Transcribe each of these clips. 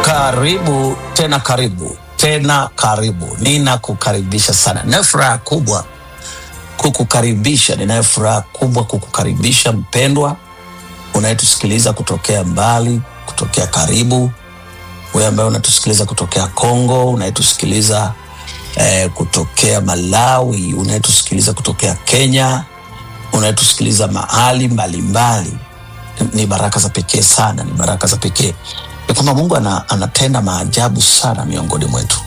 Karibu tena, karibu tena, karibu. Ninakukaribisha sana, ninayo furaha kubwa kukukaribisha, ninayo furaha kubwa kukukaribisha mpendwa unayetusikiliza kutokea mbali, kutokea karibu, wewe ambaye unatusikiliza kutokea Kongo, unayetusikiliza eh, kutokea Malawi, unayetusikiliza kutokea Kenya, unayetusikiliza mahali mbalimbali ni baraka za pekee sana, ni baraka za pekee ya kwamba Mungu ana, anatenda maajabu sana miongoni mwetu.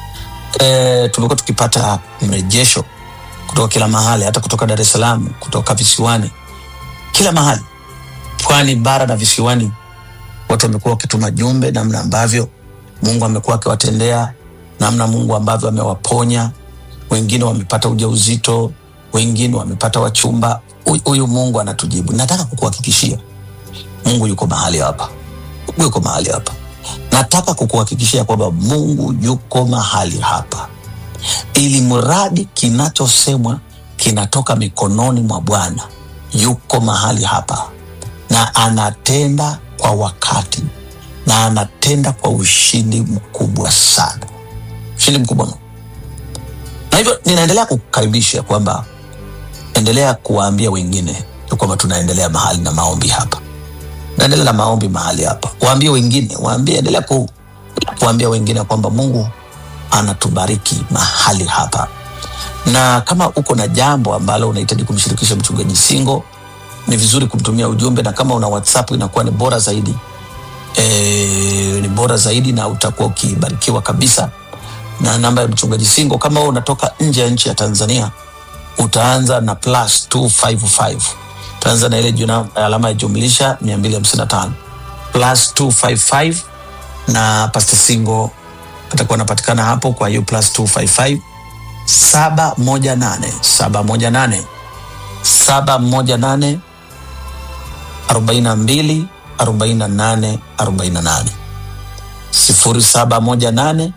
E, tumekuwa tukipata mrejesho kutoka kila mahali, hata kutoka Dar es Salaam, kutoka visiwani, kila mahali, pwani, bara na visiwani, watu wamekuwa wakituma jumbe namna ambavyo Mungu amekuwa akiwatendea, namna Mungu ambavyo amewaponya. Wengine wamepata ujauzito, wengine wamepata wachumba. Huyu- Huyu Mungu anatujibu. Nataka kukuhakikishia Mungu yuko mahali hapa, Mungu yuko mahali hapa. Nataka kukuhakikishia kwamba Mungu yuko mahali hapa, ili mradi kinachosemwa kinatoka mikononi mwa Bwana. Yuko mahali hapa na anatenda kwa wakati na anatenda kwa ushindi mkubwa sana, ushindi mkubwa mno. Na hivyo ninaendelea kukukaribisha kwamba endelea kuwaambia wengine ya kwamba tunaendelea mahali na maombi hapa naendelea na maombi mahali hapa, waambie wengine, waambie, endelea ku, kuambia wengine kwamba Mungu anatubariki mahali hapa, na kama uko na jambo ambalo unahitaji kumshirikisha mchungaji Singo, ni vizuri kumtumia ujumbe, na kama una WhatsApp inakuwa ni bora zaidi e, ni bora zaidi, na utakuwa ukibarikiwa kabisa. Na namba ya mchungaji Singo, kama wewe unatoka nje ya nchi ya Tanzania, utaanza na plus 255 utaanza na ile juna, alama ya jumlisha 255 plus 255 na Pastor Singo atakuwa anapatikana hapo. Kwa hiyo plus 255 718 718 718 42 48 48 0718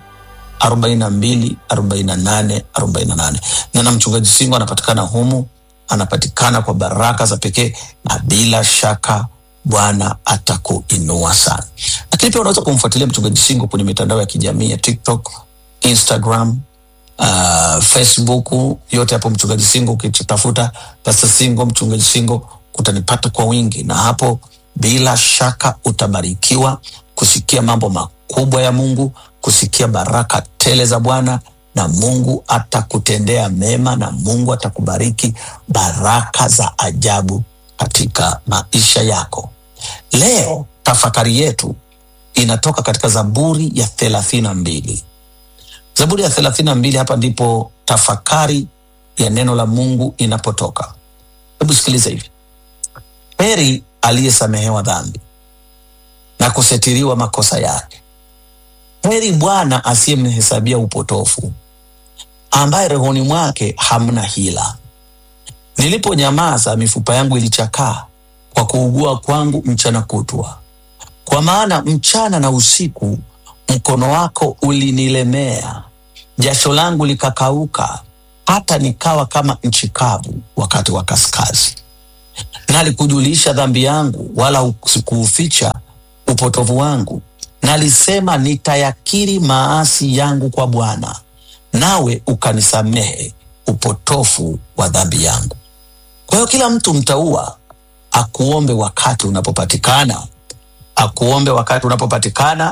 42 48 48 na na mchungaji Singo anapatikana humu, anapatikana kwa baraka za pekee, na bila shaka Bwana atakuinua sana. Lakini pia unaweza kumfuatilia mchungaji Singo kwenye mitandao ya kijamii ya TikTok, Instagram, uh, Facebook, yote hapo mchungaji Singo. Ukitafuta Pastor Singo, mchungaji Singo, utanipata kwa wingi, na hapo bila shaka utabarikiwa kusikia mambo makubwa ya Mungu, kusikia baraka tele za Bwana, na Mungu atakutendea mema, na Mungu atakubariki baraka za ajabu katika maisha yako. Leo tafakari yetu inatoka katika Zaburi ya thelathini na mbili. Zaburi ya thelathini na mbili, hapa ndipo tafakari ya neno la Mungu inapotoka. Hebu sikiliza hivi: heri aliyesamehewa dhambi na kusetiriwa makosa yake. Heri Bwana asiyemhesabia upotofu, ambaye rohoni mwake hamna hila. Niliponyamaza, mifupa yangu ilichakaa kwa kuugua kwangu mchana kutwa, kwa maana mchana na usiku mkono wako ulinilemea, jasho langu likakauka, hata nikawa kama nchi kavu wakati wa kaskazi. Nalikujulisha dhambi yangu, wala sikuuficha upotovu wangu. Nalisema, nitayakiri maasi yangu kwa Bwana, nawe ukanisamehe upotofu wa dhambi yangu. Kwa hiyo kila mtu mtaua akuombe wakati unapopatikana, akuombe wakati unapopatikana,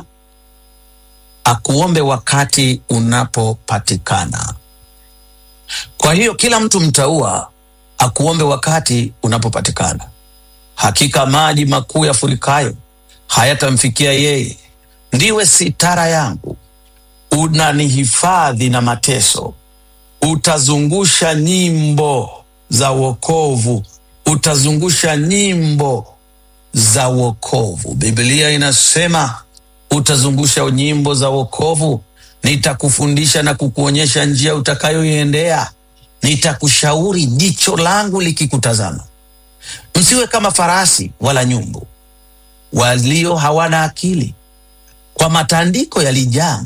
akuombe wakati unapopatikana. Kwa hiyo kila mtu mtaua akuombe wakati unapopatikana. Hakika maji makuu yafurikayo hayatamfikia yeye. Ndiwe sitara yangu, unanihifadhi na mateso. Utazungusha nyimbo za wokovu, utazungusha nyimbo za wokovu. Biblia inasema utazungusha nyimbo za wokovu. Nitakufundisha na kukuonyesha njia utakayoiendea, nitakushauri jicho langu likikutazama. Msiwe kama farasi wala nyumbu walio hawana akili, kwa matandiko yalijaa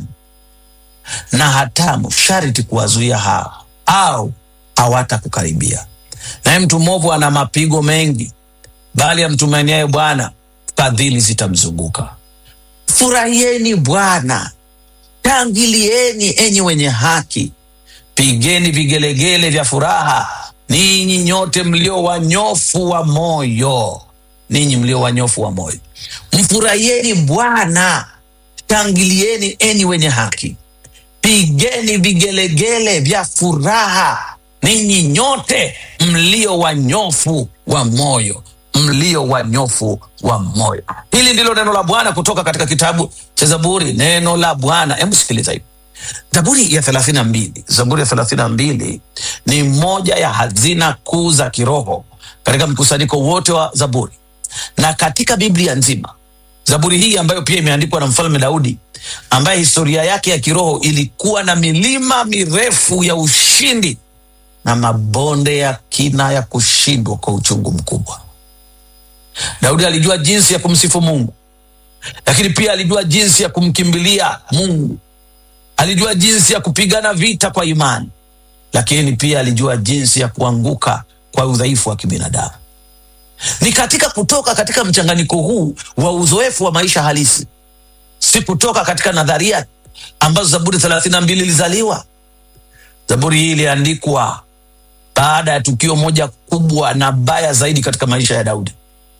na hatamu, sharti kuwazuia hao au hawatakukaribia. Naye mtu mwovu ana mapigo mengi, bali amtumainiaye Bwana fadhili zitamzunguka. Mfurahieni Bwana, shangilieni enyi wenye haki, pigeni vigelegele vya furaha, ninyi nyote mlio wanyofu wa moyo, ninyi mlio wanyofu wa moyo. Mfurahieni Bwana, shangilieni enyi wenye haki, pigeni vigelegele vya furaha, ninyi nyote mlio wanyofu wa moyo, mlio wanyofu wa moyo. Hili ndilo neno la Bwana kutoka katika kitabu cha Zaburi, neno la Bwana. Hebu sikiliza hivi. Zaburi ya thelathini na mbili Zaburi ya thelathini na mbili ni moja ya hazina kuu za kiroho katika mkusanyiko wote wa Zaburi na katika Biblia nzima. Zaburi hii ambayo pia imeandikwa na mfalme Daudi, ambaye historia yake ya kiroho ilikuwa na milima mirefu ya ushindi na mabonde ya kina ya kushindwa kwa uchungu mkubwa. Daudi alijua jinsi ya kumsifu Mungu, lakini pia alijua jinsi ya kumkimbilia Mungu. Alijua jinsi ya kupigana vita kwa imani, lakini pia alijua jinsi ya kuanguka kwa udhaifu wa kibinadamu. Ni katika kutoka katika mchanganyiko huu wa uzoefu wa maisha halisi, si kutoka katika nadharia ambazo Zaburi thelathini na mbili ilizaliwa. Zaburi hii iliandikwa baada ya tukio moja kubwa na baya zaidi katika maisha ya Daudi,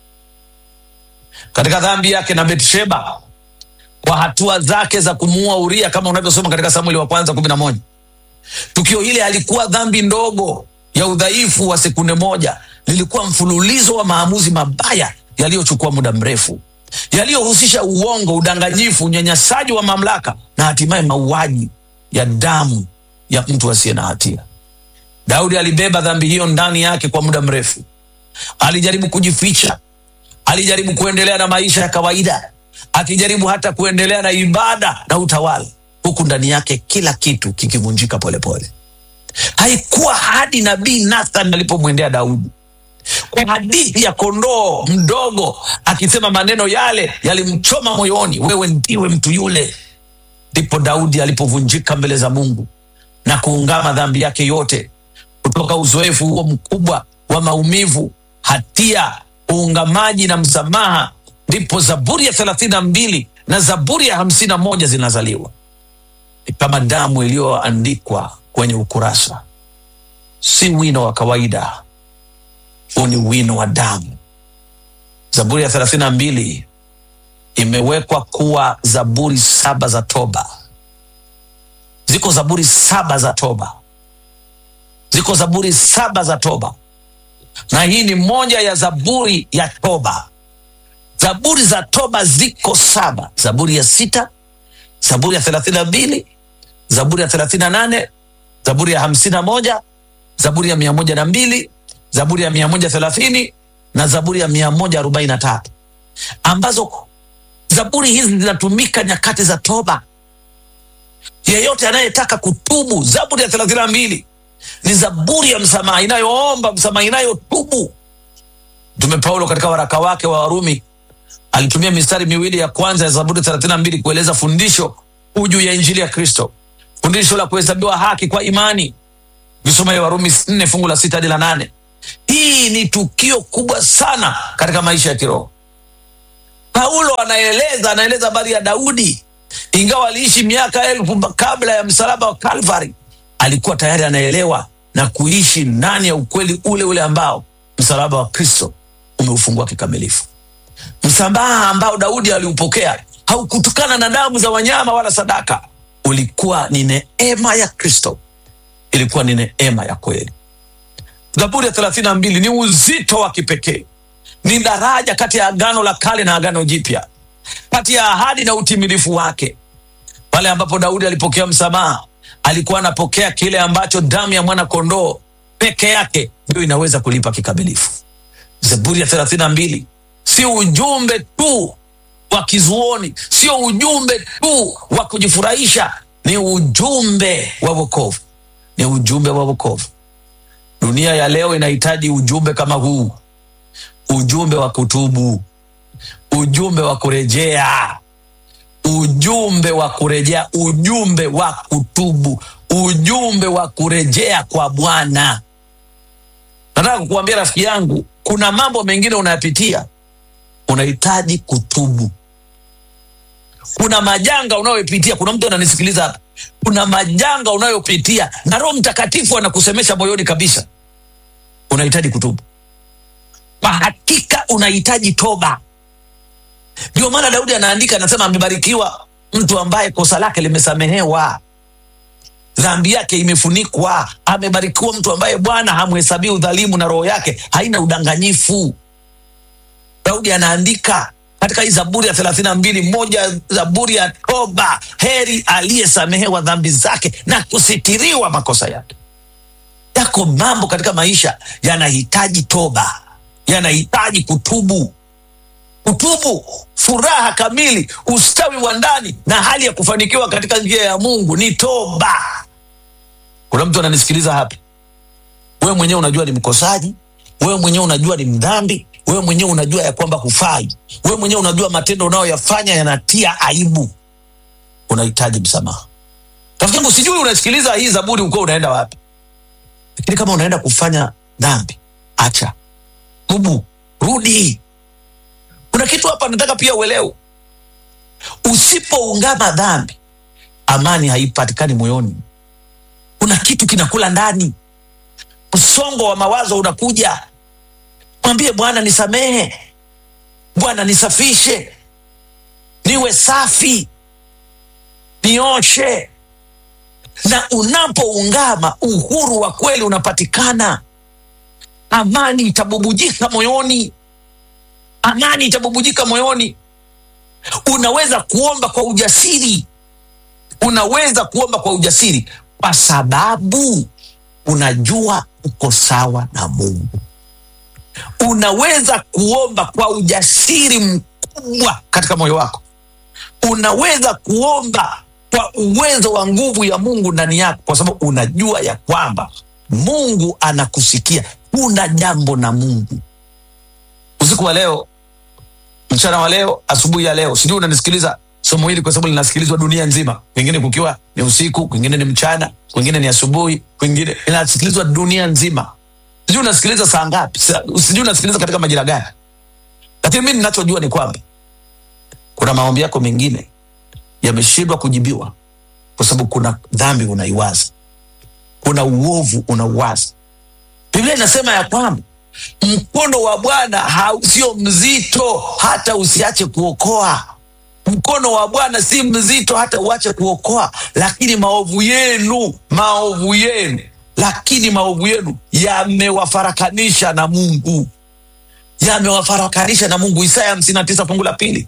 katika dhambi yake na Betsheba, kwa hatua zake za kumuua Uria kama unavyosoma katika Samueli wa kwanza kumi na moja. Tukio hili halikuwa dhambi ndogo ya udhaifu wa sekunde moja, lilikuwa mfululizo wa maamuzi mabaya yaliyochukua muda mrefu, yaliyohusisha uongo, udanganyifu, unyanyasaji wa mamlaka na hatimaye mauaji ya damu ya mtu asiye na hatia. Daudi alibeba dhambi hiyo ndani yake kwa muda mrefu. Alijaribu kujificha, alijaribu kuendelea na maisha ya kawaida, akijaribu hata kuendelea na ibada na utawala, huku ndani yake kila kitu kikivunjika polepole. Haikuwa hadi nabii Nathan alipomwendea Daudi kwa hadithi ya kondoo mdogo akisema maneno yale yalimchoma moyoni, wewe ndiwe mtu yule, ndipo Daudi alipovunjika mbele za Mungu na kuungama dhambi yake yote. Kutoka uzoefu huo mkubwa wa maumivu, hatia, uungamaji na msamaha, ndipo Zaburi ya thelathini na mbili na Zaburi ya hamsini na moja zinazaliwa. Ni kama damu iliyoandikwa kwenye ukurasa, si wino wa kawaida, huu ni wino wa damu. Zaburi ya thelathini na mbili imewekwa kuwa zaburi saba za toba. Ziko zaburi saba za toba, ziko zaburi saba za toba, na hii ni moja ya zaburi ya toba. Zaburi za toba ziko saba: zaburi ya sita, zaburi ya thelathini na mbili, zaburi ya thelathini na nane, zaburi ya hamsini na moja, zaburi ya mia moja na mbili, zaburi ya mia moja thelathini na zaburi ya mia moja arobaini na tatu ambazo zaburi hizi zinatumika nyakati za toba. Yeyote anayetaka kutubu, zaburi ya thelathini na mbili ni zaburi ya msamaha inayoomba msamaha, inayotubu. Mtume Paulo katika waraka wake wa Warumi alitumia mistari miwili ya kwanza ya zaburi thelathini na mbili kueleza fundisho kuu juu ya injili ya Kristo, fundisho la kuhesabiwa haki kwa imani. Ukisoma ya Warumi nne fungu la sita hadi la nane. Hii ni tukio kubwa sana katika maisha ya kiroho. Paulo anaeleza anaeleza habari ya Daudi, ingawa aliishi miaka elfu kabla ya msalaba wa Kalvari, alikuwa tayari anaelewa na kuishi ndani ya ukweli ule ule ambao msalaba wa Kristo umeufungua kikamilifu. Msamaha ambao Daudi aliupokea haukutokana na damu za wanyama wala sadaka, ulikuwa ni neema ya Kristo, ilikuwa ni neema ya kweli. Zaburi ya thelathini na mbili ni uzito wa kipekee, ni daraja kati ya agano la kale na agano jipya, kati ya ahadi na utimilifu wake. Pale ambapo Daudi alipokea msamaha, alikuwa anapokea kile ambacho damu ya mwana kondoo peke yake ndio inaweza kulipa kikamilifu. Zaburi ya thelathini na mbili si ujumbe tu wa kizuoni, sio ujumbe tu wa kujifurahisha, ni ujumbe wa wokovu, ni ujumbe wa wokovu. Dunia ya leo inahitaji ujumbe kama huu, ujumbe wa kutubu, ujumbe wa kurejea, ujumbe wa kurejea, ujumbe wa kutubu, ujumbe wa kurejea kwa Bwana. Nataka kukuambia rafiki yangu, kuna mambo mengine unayapitia, unahitaji kutubu. kuna majanga unayopitia kuna mtu ananisikiliza hapa kuna majanga unayopitia na roho mtakatifu anakusemesha moyoni kabisa unahitaji kutubu kwa hakika unahitaji toba ndio maana daudi anaandika anasema amebarikiwa mtu ambaye kosa lake limesamehewa dhambi yake imefunikwa amebarikiwa mtu ambaye bwana hamhesabii udhalimu na roho yake haina udanganyifu daudi anaandika katika hii zaburi ya thelathini na mbili moja zaburi ya toba heri aliyesamehewa dhambi zake na kusitiriwa makosa yake yako mambo katika maisha yanahitaji toba yanahitaji kutubu kutubu furaha kamili ustawi wa ndani na hali ya kufanikiwa katika njia ya mungu ni toba kuna mtu ananisikiliza hapa wewe mwenyewe unajua ni mkosaji wewe mwenyewe unajua ni mdhambi wewe mwenyewe unajua ya kwamba hufai wewe mwenyewe unajua matendo unayoyafanya yanatia aibu unahitaji msamaha rafiki yangu sijui unasikiliza hii zaburi ukiwa unaenda wapi lakini kama unaenda kufanya dhambi acha tubu rudi kuna kitu hapa nataka pia uelewe usipoungama dhambi amani haipatikani moyoni kuna kitu kinakula ndani msongo wa mawazo unakuja mwambie bwana nisamehe bwana nisafishe niwe safi nioshe na unapoungama uhuru wa kweli unapatikana amani itabubujika moyoni amani itabubujika moyoni unaweza kuomba kwa ujasiri unaweza kuomba kwa ujasiri kwa sababu unajua uko sawa na mungu unaweza kuomba kwa ujasiri mkubwa katika moyo wako unaweza kuomba kwa uwezo wa nguvu ya mungu ndani yako kwa sababu unajua ya kwamba mungu anakusikia kuna jambo na mungu usiku wa leo mchana wa leo asubuhi ya leo sijui unanisikiliza somo hili kwa sababu linasikilizwa dunia nzima kwingine kukiwa ni usiku kwingine ni mchana kwingine ni asubuhi kwingine linasikilizwa dunia nzima sijui unasikiliza saa ngapi sa- sijui unasikiliza katika majira gani lakini mi ninachojua ni kwamba kuna maombi yako mengine yameshindwa kujibiwa kwa sababu kuna dhambi unaiwaza kuna uovu unauwaza biblia inasema ya kwamba mkono wa bwana hau- sio mzito hata usiache kuokoa mkono wa bwana si mzito hata uache kuokoa lakini maovu yenu maovu yenu lakini maovu yenu yamewafarakanisha na mungu yamewafarakanisha na mungu isaya hamsini na tisa fungu la pili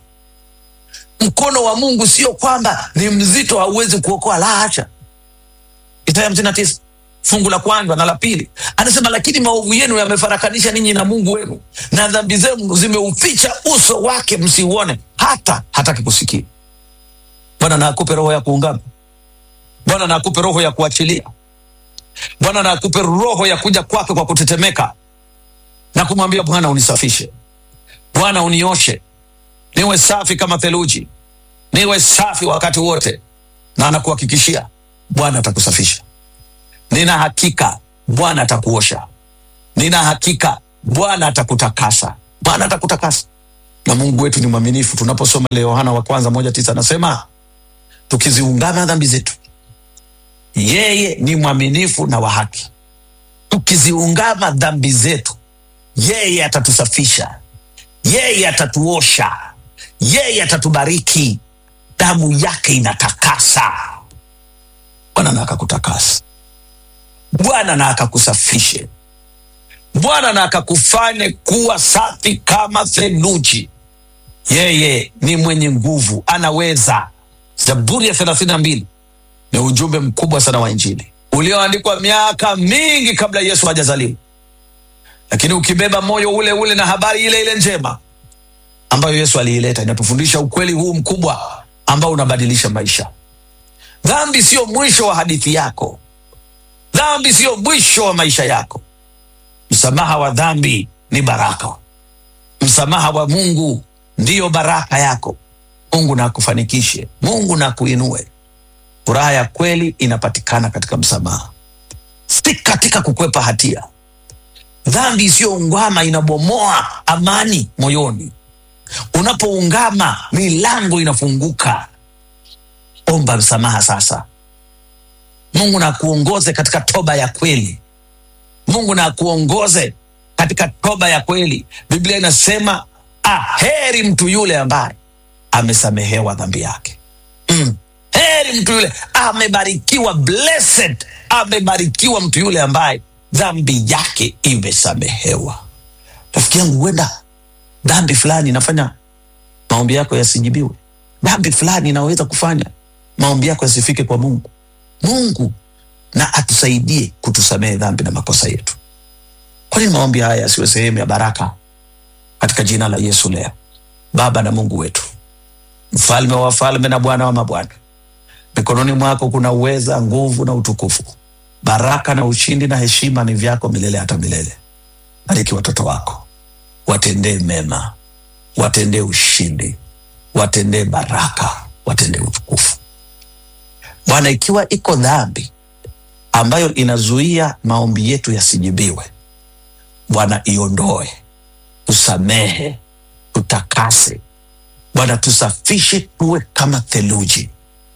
mkono wa mungu sio kwamba ni mzito hauwezi kuokoa la hacha isaya hamsini na tisa fungu la kwanza na la pili anasema lakini maovu yenu yamefarakanisha ninyi na mungu wenu na dhambi zenu zimeuficha uso wake msiuone hata hataki kusikia bwana na akupe roho ya kuungama bwana na akupe roho ya kuachilia bwana na akupe roho ya kuja kwake kwa kutetemeka na kumwambia bwana unisafishe bwana unioshe niwe safi kama theluji niwe safi wakati wote na anakuhakikishia bwana atakusafisha nina hakika bwana atakuosha nina hakika bwana atakutakasa bwana atakutakasa na mungu wetu ni mwaminifu tunaposoma ile yohana wa kwanza moja tisa anasema tukiziungama dhambi zetu yeye ni mwaminifu na wa haki tukiziungama dhambi zetu yeye atatusafisha yeye atatuosha yeye atatubariki damu yake inatakasa bwana na akakutakasa bwana na akakusafishe bwana na akakufanye kuwa safi kama theluji yeye ni mwenye nguvu anaweza zaburi ya thelathini na mbili ni ujumbe mkubwa sana wa injili ulioandikwa miaka mingi kabla yesu hajazaliwa lakini ukibeba moyo ule ule na habari ile ile njema ambayo yesu aliileta inatufundisha ukweli huu mkubwa ambao unabadilisha maisha dhambi siyo mwisho wa hadithi yako dhambi siyo mwisho wa maisha yako msamaha wa dhambi ni baraka msamaha wa mungu ndiyo baraka yako mungu na akufanikishe mungu na akuinue furaha ya kweli inapatikana katika msamaha si katika kukwepa hatia dhambi isiyoungwama inabomoa amani moyoni Unapoungama milango inafunguka. Omba msamaha sasa. Mungu na akuongoze katika toba ya kweli. Mungu na akuongoze katika toba ya kweli. Biblia inasema ah, heri mtu yule ambaye amesamehewa dhambi yake. Mm. Heri mtu yule amebarikiwa, blessed, amebarikiwa mtu yule ambaye dhambi yake imesamehewa. Rafiki yangu, huenda dhambi fulani inafanya maombi yako yasijibiwe. Dhambi fulani inaweza kufanya maombi yako yasifike kwa Mungu. Mungu na atusaidie kutusamehe dhambi na makosa yetu. Kwa nini maombi haya yasiwe sehemu ya baraka katika jina la Yesu leo? Baba na Mungu wetu, mfalme wa wafalme na Bwana wa mabwana, mikononi mwako kuna uweza, nguvu na utukufu. Baraka na ushindi na heshima ni vyako milele hata milele. Bariki watoto wako, watendee mema, watendee ushindi, watendee baraka, watendee utukufu. Bwana, ikiwa iko dhambi ambayo inazuia maombi yetu yasijibiwe, Bwana iondoe, tusamehe, tutakase. Bwana tusafishe, tuwe kama theluji.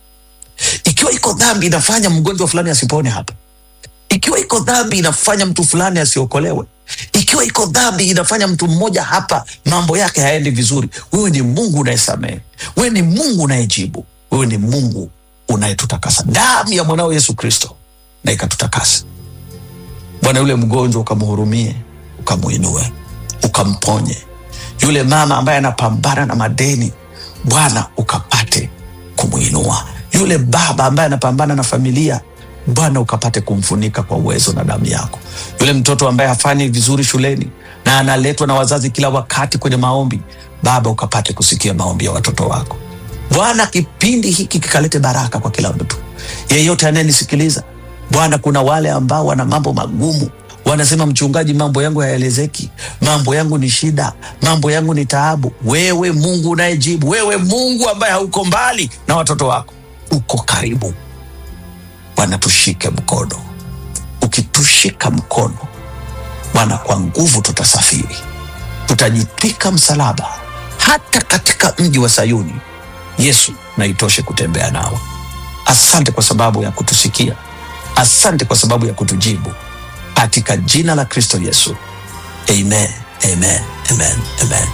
Ikiwa iko dhambi inafanya mgonjwa fulani asipone hapa, ikiwa iko dhambi inafanya mtu fulani asiokolewe, ikiwa iko dhambi inafanya mtu mmoja hapa mambo yake haendi vizuri, wewe ni Mungu unayesamehe, wewe ni Mungu unayejibu, wewe ni Mungu unayetutakasa. Damu ya mwanao Yesu Kristo na ikatutakasa. Bwana, yule mgonjwa ukamhurumie, ukamuinue, ukamponye. Yule mama ambaye anapambana na madeni, Bwana ukapate kumwinua. Yule baba ambaye anapambana na familia, Bwana ukapate kumfunika kwa uwezo na damu yako. Yule mtoto ambaye hafanyi vizuri shuleni na analetwa na wazazi kila wakati kwenye maombi, Baba ukapate kusikia maombi ya watoto wako. Bwana, kipindi hiki kikalete baraka kwa kila mtu yeyote anayenisikiliza. Bwana, kuna wale ambao wana mambo magumu, wanasema mchungaji, mambo yangu hayaelezeki, mambo yangu ni shida, mambo yangu ni taabu. Wewe Mungu unayejibu, wewe Mungu ambaye hauko mbali na watoto wako, uko karibu. Bwana, tushike mkono. Ukitushika mkono Bwana, kwa nguvu tutasafiri, tutajitwika msalaba hata katika mji wa Sayuni. Yesu, na itoshe kutembea nao. Asante kwa sababu ya kutusikia, asante kwa sababu ya kutujibu, katika jina la Kristo Yesu, amen, amen, amen, amen.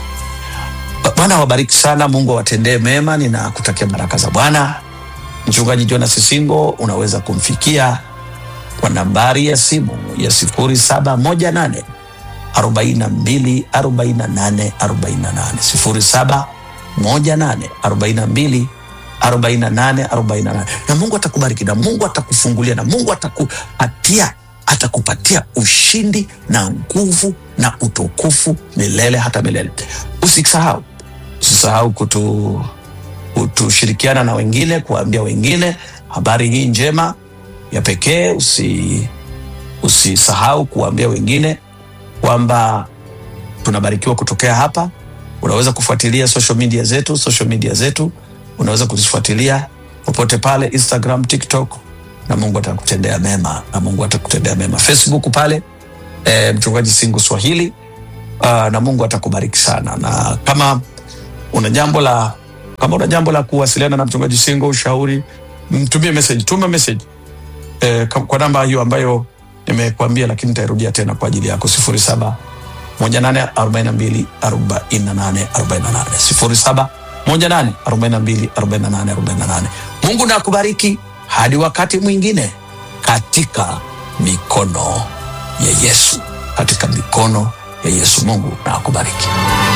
Bwana awabariki sana, Mungu awatendee mema. Ninakutakia baraka za Bwana. Mchungaji Jonas Singo unaweza kumfikia kwa nambari ya simu ya sifuri saba moja nane arobaini na mbili arobaini na nane arobaini na nane sifuri saba moja nane arobaini na mbili arobaini na nane arobaini na nane na Mungu atakubariki na Mungu atakufungulia na Mungu atakupatia atakupatia ushindi na nguvu na utukufu milele hata milele. Usisahau, usisahau kutu kutushirikiana na wengine, kuwaambia wengine habari hii njema ya pekee. Usi usisahau kuwaambia wengine kwamba tunabarikiwa kutokea hapa. Unaweza kufuatilia social media zetu, social media zetu unaweza kuzifuatilia popote pale, Instagram, TikTok, na Mungu atakutendea mema, na Mungu atakutendea mema. Facebook pale e, mchungaji Singo Swahili uh, na Mungu atakubariki sana. Na kama una jambo la kama una jambo la kuwasiliana na mchungaji Singo, ushauri, mtumie message, tuma message e, kwa namba hiyo ambayo nimekuambia, lakini nitairudia tena kwa ajili yako sifuri saba moja nane arobaini na mbili arobaini na nane arobaini na nane sifuri saba moja nane arobaini na mbili arobaini na nane arobaini na nane. Mungu na akubariki hadi wakati mwingine, katika mikono ya Yesu, katika mikono ya Yesu. Mungu na akubariki.